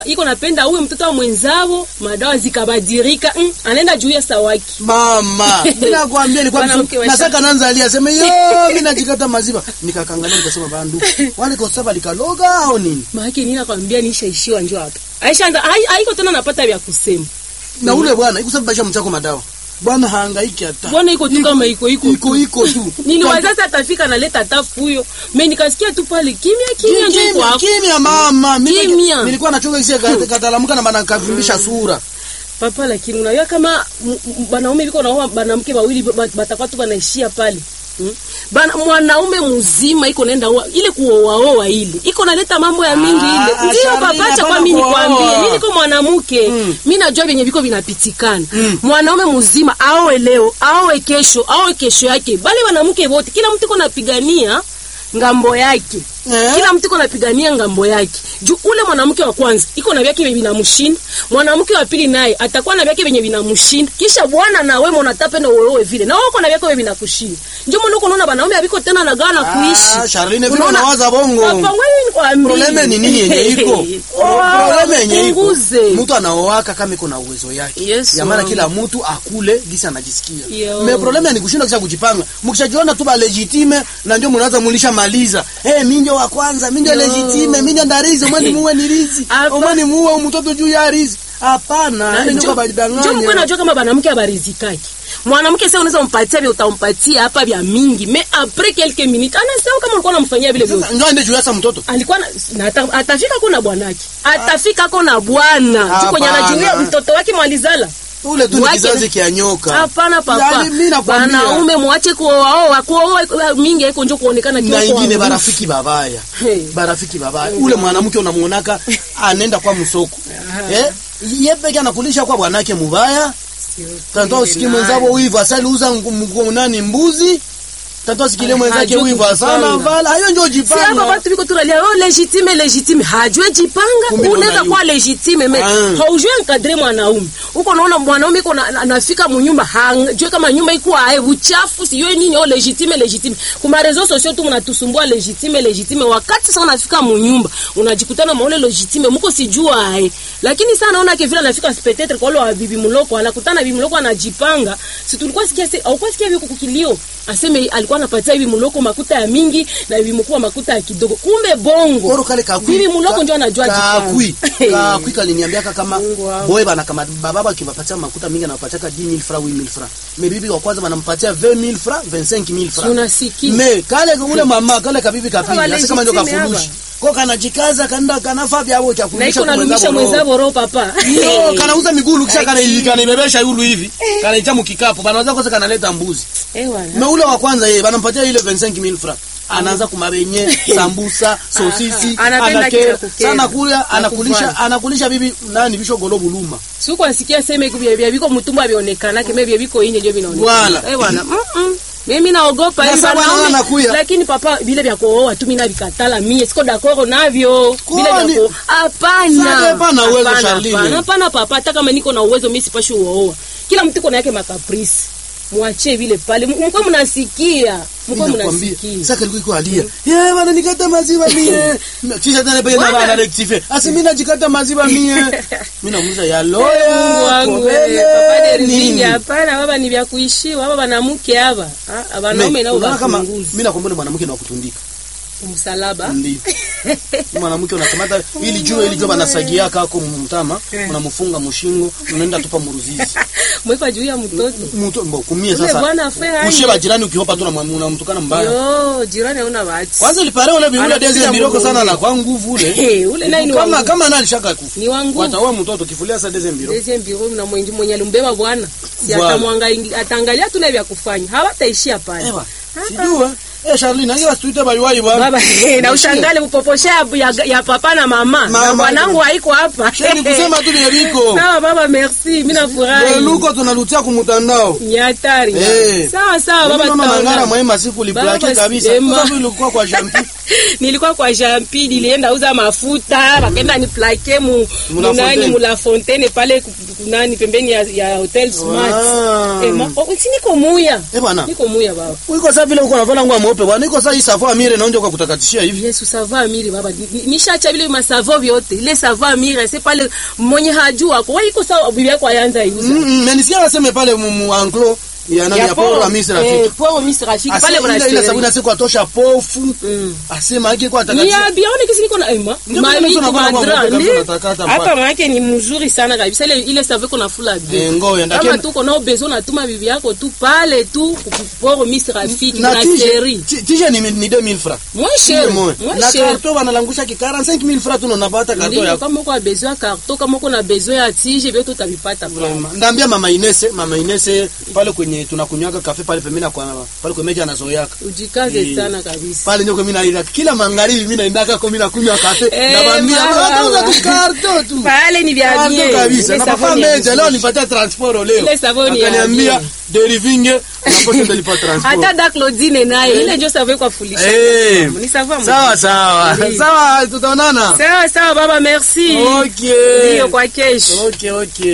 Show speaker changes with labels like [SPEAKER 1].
[SPEAKER 1] iko napenda uwe mtoto wa mwenzao, madawa zikabadirika, mm, anaenda juu ya sawaki.
[SPEAKER 2] Mama, mimi nakwambia nilikuwa
[SPEAKER 1] Mwanamke wa
[SPEAKER 2] nasaka nanza alia sema yo mimi najikata maziwa. Nikakangalia nikasema bandu. Wale kwa sababu likaloga au nini?
[SPEAKER 1] Maana nini nakwambia nishaishiwa njoo hapa. Aisha anda hai- haiko tena napata vya kusema.
[SPEAKER 2] Na ule bwana iko sababu basha mchako madawa. Bwana hahangaiki hata.
[SPEAKER 1] Bwana iko tu kama iko iko.
[SPEAKER 2] iko iko tu.
[SPEAKER 1] Niliwaza sasa atafika naleta tafu huyo. Mimi nikasikia tu pale kimya kimya njoo
[SPEAKER 2] Kimya,
[SPEAKER 1] kwa
[SPEAKER 2] kimya mama. Mimi
[SPEAKER 1] Kimya.
[SPEAKER 2] nilikuwa nachoka kisia katalamuka na bana kavimbisha sura.
[SPEAKER 1] papa, lakini unajua kama m- m- banaume biko naoa banamke wawili ba- batakuwa tu banaishia pale. Hmm? Bana, mwanaume mzima iko naenda oa ile kuoaoa ile iko naleta mambo ya mingi
[SPEAKER 2] Ah,
[SPEAKER 1] ile ndio
[SPEAKER 2] Charlene,
[SPEAKER 1] papa, acha
[SPEAKER 2] hapana
[SPEAKER 1] kwa mimi
[SPEAKER 2] kuoa.
[SPEAKER 1] nikwambie, mimi niko mwanamke
[SPEAKER 2] Mm.
[SPEAKER 1] mimi najua vyenye viko vinapitikana mwanaume mzima aoe leo aoe kesho aoe kesho yake, bali wanamke wote, kila mtu iko napigania ngambo yake
[SPEAKER 2] Eh?
[SPEAKER 1] kila mtu iko napigania ngambo yake juu ule mwanamke wa kwanza iko na vyake vyenye vinamshinda mwanamke wa pili naye atakuwa na vyake vyenye vinamshinda kisha bwana na wewe unatapenda uoe vile na wewe uko na vyake vyenye vinakushinda ndio maana uko unaona wanaume haviko tena na gana
[SPEAKER 2] Ah,
[SPEAKER 1] kuishi
[SPEAKER 2] Charlene vile
[SPEAKER 1] Unaona?
[SPEAKER 2] unawaza bongo.
[SPEAKER 1] Papa, wewe nikwambie.
[SPEAKER 2] Probleme ni nini yenye iko?
[SPEAKER 1] Oh,
[SPEAKER 2] Probleme yenye iko.
[SPEAKER 1] punguze.
[SPEAKER 2] Mtu anaoaka kama iko na uwezo yake.
[SPEAKER 1] Yes,
[SPEAKER 2] ya maana
[SPEAKER 1] mama.
[SPEAKER 2] kila mtu akule gisi anajisikia.
[SPEAKER 1] Yo.
[SPEAKER 2] Me probleme ni kushinda kisha kujipanga. Mkishajiona tu ba legitime na ndio mnaanza mulisha maliza. Eh, mimi ndio wa kwanza, mimi ndio
[SPEAKER 1] Yo.
[SPEAKER 2] legitime, mimi ndio ndarizi, umwani muwe ni rizi.
[SPEAKER 1] Hapa.
[SPEAKER 2] Umwani muwe mtoto juu ya rizi. Hapana,
[SPEAKER 1] Na
[SPEAKER 2] ndio
[SPEAKER 1] njo-
[SPEAKER 2] kwa
[SPEAKER 1] njo mkwe
[SPEAKER 2] badanganya.
[SPEAKER 1] najua kama banamke abarizikaki mwanamke sasa unaweza mpatia vya utampatia hapa vya mingi mais après quelques minutes anasema kama ulikuwa unamfanyia vile vile
[SPEAKER 2] Sasa ndio ende juu ya sa mtoto.
[SPEAKER 1] alikuwa na, na ata, atafika ko na bwanake atafika ko na bwana tu kwenye
[SPEAKER 2] Hapana.
[SPEAKER 1] anajulia mtoto wake mwalizala
[SPEAKER 2] Ule tu ni
[SPEAKER 1] Wake-
[SPEAKER 2] kizazi kia nyoka.
[SPEAKER 1] hapana papa
[SPEAKER 2] Yaani mimi nakwambia.
[SPEAKER 1] wanaume mwache kuoaoa kuoa mingi haiko njo kuonekana
[SPEAKER 2] na
[SPEAKER 1] kiwa
[SPEAKER 2] ingine
[SPEAKER 1] kwa
[SPEAKER 2] barafiki babaya
[SPEAKER 1] Hey.
[SPEAKER 2] barafiki babaya ule mwanamke unamuonaka anaenda kwa msoko eh yeye peke anakulisha kwa bwanake mubaya tanto usikie mwenzako wivu asali uza ngu- nani mbuzi tanto asikilie mwenzake
[SPEAKER 1] hajui
[SPEAKER 2] wivu asana
[SPEAKER 1] kujipanga.
[SPEAKER 2] vala hayo ndio
[SPEAKER 1] si hapa
[SPEAKER 2] jipanga
[SPEAKER 1] watu biko tunalia oh legitime legitime hajue jipanga
[SPEAKER 2] Kumbe
[SPEAKER 1] unaweza
[SPEAKER 2] unaona
[SPEAKER 1] kuwa legitime me
[SPEAKER 2] Ah.
[SPEAKER 1] haujue encadre mwanaume uko naona mwanaume iko na- na- anafika munyumba hajue kama nyumba iko ae uchafu sijue nini oh legitime legitime kuma reseaux sociaux tu mnatusumbua legitime legitime wakati sasa unafika munyumba unajikutana maule legitime mko sijua ae lakini sana naona ke vile anafika peut-être kwa wale wa bibi mloko anakutana bibi mloko anajipanga si tulikuwa sikia se au kwa sikia vile kukilio aseme alikuwa anapatia bibi mloko makuta ya mingi na bibi mkuu makuta ya kidogo kumbe bongo
[SPEAKER 2] koro kale kakui
[SPEAKER 1] bibi mloko ndio anajua
[SPEAKER 2] kakui
[SPEAKER 1] jipanga.
[SPEAKER 2] kakui kaliniambiaka kama
[SPEAKER 1] Mungu wangu.
[SPEAKER 2] boy bana kama baba akiwapatia makuta mingi anapatiaka 10000 francs 8000 francs me bibi wa kwanza banampatia 20000 francs 25000
[SPEAKER 1] Si
[SPEAKER 2] francs
[SPEAKER 1] unasikia
[SPEAKER 2] me kale ule mama kale kabibi kapili
[SPEAKER 1] Kama
[SPEAKER 2] hasa kama ndio
[SPEAKER 1] legitime
[SPEAKER 2] kafurushi ko kanajikaza kanda kanafaa vyao cha
[SPEAKER 1] na
[SPEAKER 2] kurudisha
[SPEAKER 1] iko nalumisha mwenzao roho papa
[SPEAKER 2] Yo, kanauza migulu kisha kana
[SPEAKER 1] Eki.
[SPEAKER 2] kanibebesha yulu hivi kanaicha mkikapu banaweza kwanza kanaleta mbuzi
[SPEAKER 1] eh bwana
[SPEAKER 2] na ule wa kwanza yeye banampatia ile 25000 francs anaanza kumabenye sambusa sosisi
[SPEAKER 1] Anapenda
[SPEAKER 2] anake
[SPEAKER 1] kila kukera.
[SPEAKER 2] sana kula
[SPEAKER 1] Na
[SPEAKER 2] anakulisha
[SPEAKER 1] kuvana.
[SPEAKER 2] anakulisha bibi nani bisho golo buluma
[SPEAKER 1] siku asikia seme kubia bia biko mtumba bionekana keme bia biko inje ndio vinaonekana
[SPEAKER 2] Wala.
[SPEAKER 1] eh bwana mm -mm. mimi naogopa
[SPEAKER 2] Na
[SPEAKER 1] hivi
[SPEAKER 2] sababu
[SPEAKER 1] wanaume,
[SPEAKER 2] anaona anakuya.
[SPEAKER 1] lakini papa vile vya kuoa tu mimi navikatala mie siko d'accord navyo vile
[SPEAKER 2] Kwani?
[SPEAKER 1] vya kuoa hapana
[SPEAKER 2] Sasa hapana uwezo,
[SPEAKER 1] Hapana,
[SPEAKER 2] Charlene.
[SPEAKER 1] hapana, hapana papa hata kama niko na uwezo mimi sipashi uoa kila mtu iko na yake makaprisi mwachie vile pale mko mnasikia mko mnasikia
[SPEAKER 2] sasa kilikuwa iko alia eh bana nikata maziwa mie kisha tena pale na
[SPEAKER 1] Bwana.
[SPEAKER 2] bana rectify asi mimi najikata maziwa mie mimi namuza ya
[SPEAKER 1] Mungu
[SPEAKER 2] loya
[SPEAKER 1] wangu
[SPEAKER 2] kobele,
[SPEAKER 1] wewe, papa de
[SPEAKER 2] nini?
[SPEAKER 1] rizini hapana baba ni vya kuishiwa baba banamuke hapa Ah, wanaume
[SPEAKER 2] Me,
[SPEAKER 1] nao
[SPEAKER 2] unaona kama
[SPEAKER 1] bafunguzi
[SPEAKER 2] mimi nakwambia mwanamke na kutundika
[SPEAKER 1] msalaba
[SPEAKER 2] ndio mwanamke unakamata ili jua ili jua banasagia kako mtama unamfunga mshingo unaenda tupa muruzizi
[SPEAKER 1] mwekwa juu ya mtoto
[SPEAKER 2] mtu mbo kumie
[SPEAKER 1] ule
[SPEAKER 2] sasa
[SPEAKER 1] bwana afe hai
[SPEAKER 2] mshie bajirani ukihopa tu unamwa- unamtukana mbaya
[SPEAKER 1] yo jirani hauna bahati
[SPEAKER 2] kwanza ilipare ule biule
[SPEAKER 1] Anapiga
[SPEAKER 2] deze mbiroko
[SPEAKER 1] mgongo.
[SPEAKER 2] sana na kwa nguvu ule
[SPEAKER 1] Eh, ule naye ni
[SPEAKER 2] kama
[SPEAKER 1] wangu
[SPEAKER 2] kama nani shaka kufa
[SPEAKER 1] ni wangu
[SPEAKER 2] wataoa mtoto kifulia sa deze mbiroko
[SPEAKER 1] Deuxième bureau na mwenye mwenye alimbeba bwana si
[SPEAKER 2] Voilà.
[SPEAKER 1] atamwangalia ataangalia tu na vya kufanya hawataishia pale
[SPEAKER 2] ewa sijua eh Charlene angewa tuite baliwai bwana
[SPEAKER 1] baba na ushangale upoposha ya, ya papa na mama na
[SPEAKER 2] Mama.
[SPEAKER 1] bwanangu haiko hapa
[SPEAKER 2] sheni kusema tu ni biko
[SPEAKER 1] sawa baba merci mimi nafurahi
[SPEAKER 2] luko tunalutia kumutandao
[SPEAKER 1] ni hatari
[SPEAKER 2] Eh.
[SPEAKER 1] sawa sawa
[SPEAKER 2] Mimi
[SPEAKER 1] baba
[SPEAKER 2] naona mangara
[SPEAKER 1] tutaongea.
[SPEAKER 2] mwema siku liplake
[SPEAKER 1] Baba,
[SPEAKER 2] kabisa
[SPEAKER 1] sema.
[SPEAKER 2] kwa sababu ilikuwa kwa jampi
[SPEAKER 1] nilikuwa kwa jampi nilienda uza mafuta bakaenda ni plake mu
[SPEAKER 2] Mula
[SPEAKER 1] mu nani
[SPEAKER 2] Fontaine.
[SPEAKER 1] mula fontaine pale ku- ku- nani pembeni ya, ya hotel smart
[SPEAKER 2] Ah.
[SPEAKER 1] eh, ma, oh, si niko muya
[SPEAKER 2] eh bwana
[SPEAKER 1] niko muya baba
[SPEAKER 2] uko sasa vile uko navala ngwa mweupe bwana iko saa hii savo amire naonja kwa kutakatishia hivi
[SPEAKER 1] Yesu savo amiri baba Ni- ni- nishacha vile masavo vyote ile savo amiri c'est pale mwenye hajua kwa iko sawa bibi yako ayanza iuza
[SPEAKER 2] mm, mm, na nisikia anasema pale mu, mu anklo ya nani ya poro amisi rafiki
[SPEAKER 1] eh poro misi rafiki pale
[SPEAKER 2] Ase
[SPEAKER 1] kuna
[SPEAKER 2] ile ile sabuni asiko atosha pofu
[SPEAKER 1] Mm.
[SPEAKER 2] asema yake kwa
[SPEAKER 1] ni
[SPEAKER 2] atakatishia
[SPEAKER 1] ya biaone kisi niko na ema
[SPEAKER 2] Ndio maana
[SPEAKER 1] mami
[SPEAKER 2] tunakuwa
[SPEAKER 1] kwa
[SPEAKER 2] kwa
[SPEAKER 1] madra
[SPEAKER 2] mwaka
[SPEAKER 1] ndi
[SPEAKER 2] kabisa unatakata mpaka.
[SPEAKER 1] hapa maana ni mzuri sana kabisa ile ile savo kuna fula bien
[SPEAKER 2] Eh, ngoya
[SPEAKER 1] kama
[SPEAKER 2] ndakenda
[SPEAKER 1] tuko nao bezo natuma bibi yako tu pale tu poro misi rafiki
[SPEAKER 2] na
[SPEAKER 1] na
[SPEAKER 2] tije
[SPEAKER 1] seri
[SPEAKER 2] ti- tije ni ni 2000 francs
[SPEAKER 1] moins
[SPEAKER 2] Tije
[SPEAKER 1] cher
[SPEAKER 2] moja.
[SPEAKER 1] moins
[SPEAKER 2] na
[SPEAKER 1] cher
[SPEAKER 2] karto wanalangusha ki 45000 francs tu unapata karto
[SPEAKER 1] ndio
[SPEAKER 2] yako
[SPEAKER 1] kama uko na besoin ya karton kama uko na besoin ya tige vyote utavipata pale
[SPEAKER 2] Vraiment. Ndaambia mama Inese, mama Inese pale kwenye tunakunywaka kafe pale pembeni kwa pale kwa meja anazoeaka.
[SPEAKER 1] ujikaze
[SPEAKER 2] Eh.
[SPEAKER 1] sana kabisa
[SPEAKER 2] Pale ndio mimi naenda kila magharibi mimi naendaka kwa mimi nakunywa kafe.
[SPEAKER 1] Eh,
[SPEAKER 2] Nawaambia
[SPEAKER 1] mama,
[SPEAKER 2] watauza
[SPEAKER 1] mama.
[SPEAKER 2] tu karto tu.
[SPEAKER 1] pale ni vya
[SPEAKER 2] Karto
[SPEAKER 1] bien
[SPEAKER 2] kabisa.
[SPEAKER 1] Ile
[SPEAKER 2] Na papa
[SPEAKER 1] savoni ya
[SPEAKER 2] meja leo
[SPEAKER 1] mzuri.
[SPEAKER 2] nipatia transport leo.
[SPEAKER 1] Ile savoni ya
[SPEAKER 2] Akaniambia
[SPEAKER 1] bien.
[SPEAKER 2] derivinge unaposha ndalipa transport.
[SPEAKER 1] hata da Claudine naye ile ndio savon kwa fulisha
[SPEAKER 2] Eh.
[SPEAKER 1] ni savon
[SPEAKER 2] Sawa sawa.
[SPEAKER 1] Ndio.
[SPEAKER 2] Sawa tutaonana.
[SPEAKER 1] sawa sawa baba merci
[SPEAKER 2] Okay.
[SPEAKER 1] ndio kwa kesho
[SPEAKER 2] Okay, okay.